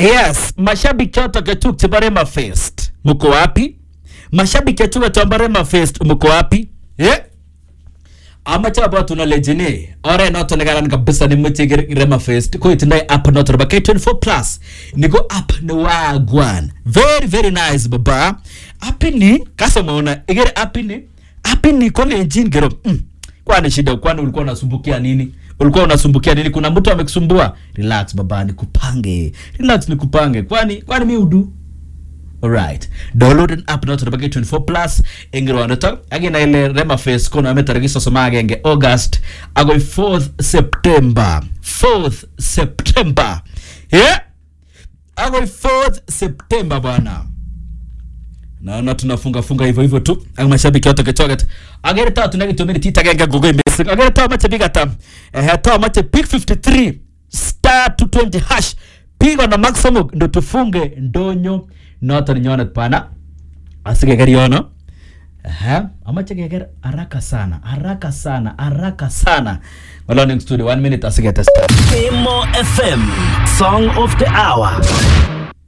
yes mashabiki choto ketuk chebo Rema Fest mko wapi mashabiki choto chebo Rema Fest mko wapi eh amache abwatun alechini oret noto nekaran kabisa nemoche iker Rema Fest ko itindoi app noto nebo K24 plus ni ko app ne wagwan very very nice baba app ni kasomaona ikere app ni app ni kolenjin kero mm, kwani shida kwani ulikuwa unasumbukia nini ulikuwa unasumbukia nini kuna mtu amekusumbua relax baba nikupange relax nikupange kwani kwani mi udu Alright. Download an app noto nebo K24 Plus eng rwonitok ak inai ile Rema Fest konome tarikit sosom ak agenge August agoi 4th September. 4th September. Yeah? Agoi 4th September bwana. Naona tunafunga funga hivyo hivyo tu ak mashabiki wote kechoket. Agere tao tunakitumia tita agenge gogoi missing. Agere tao mache big atam. Eh tao mache pick 53 star 220 hash. Pigo na maximum ndo tufunge ndonyo noton nyonet pana asikeker yono Aha, amache keker haraka sana haraka sana haraka sana ng'oloning studio one minute asiketesta Emo FM, Song of the Hour.